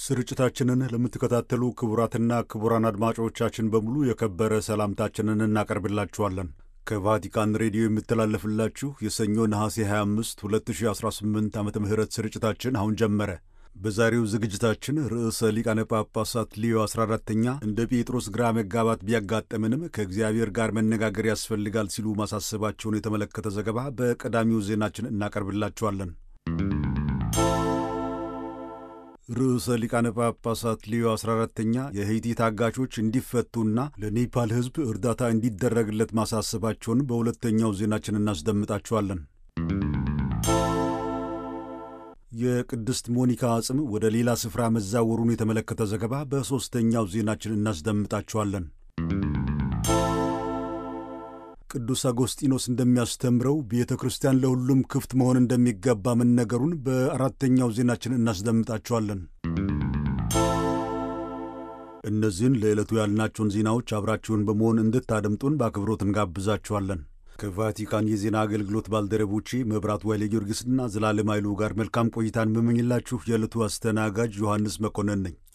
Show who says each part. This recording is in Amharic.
Speaker 1: ስርጭታችንን ለምትከታተሉ ክቡራትና ክቡራን አድማጮቻችን በሙሉ የከበረ ሰላምታችንን እናቀርብላችኋለን። ከቫቲካን ሬዲዮ የሚተላለፍላችሁ የሰኞ ነሐሴ 25 2018 ዓመተ ምህረት ስርጭታችን አሁን ጀመረ። በዛሬው ዝግጅታችን ርዕሰ ሊቃነ ጳጳሳት ሊዮ 14ተኛ እንደ ጴጥሮስ ግራ መጋባት ቢያጋጠምንም ከእግዚአብሔር ጋር መነጋገር ያስፈልጋል ሲሉ ማሳሰባቸውን የተመለከተ ዘገባ በቀዳሚው ዜናችን እናቀርብላችኋለን። ርዕሰ ሊቃነ ጳጳሳት ሊዮ 14ተኛ የሄይቲ ታጋቾች እንዲፈቱና ለኔፓል ሕዝብ እርዳታ እንዲደረግለት ማሳሰባቸውን በሁለተኛው ዜናችን እናስደምጣችኋለን። የቅድስት ሞኒካ አጽም ወደ ሌላ ስፍራ መዛወሩን የተመለከተ ዘገባ በሦስተኛው ዜናችን እናስደምጣችኋለን። ቅዱስ አጎስጢኖስ እንደሚያስተምረው ቤተ ክርስቲያን ለሁሉም ክፍት መሆን እንደሚገባ መነገሩን በአራተኛው ዜናችን እናስደምጣችኋለን። እነዚህን ለዕለቱ ያልናቸውን ዜናዎች አብራችሁን በመሆን እንድታደምጡን በአክብሮት እንጋብዛችኋለን። ከቫቲካን የዜና አገልግሎት ባልደረቦቼ መብራት ዋይሌ ጊዮርጊስና ዘላለም ኃይሉ ጋር መልካም ቆይታን መመኝላችሁ የዕለቱ አስተናጋጅ ዮሐንስ መኮንን ነኝ።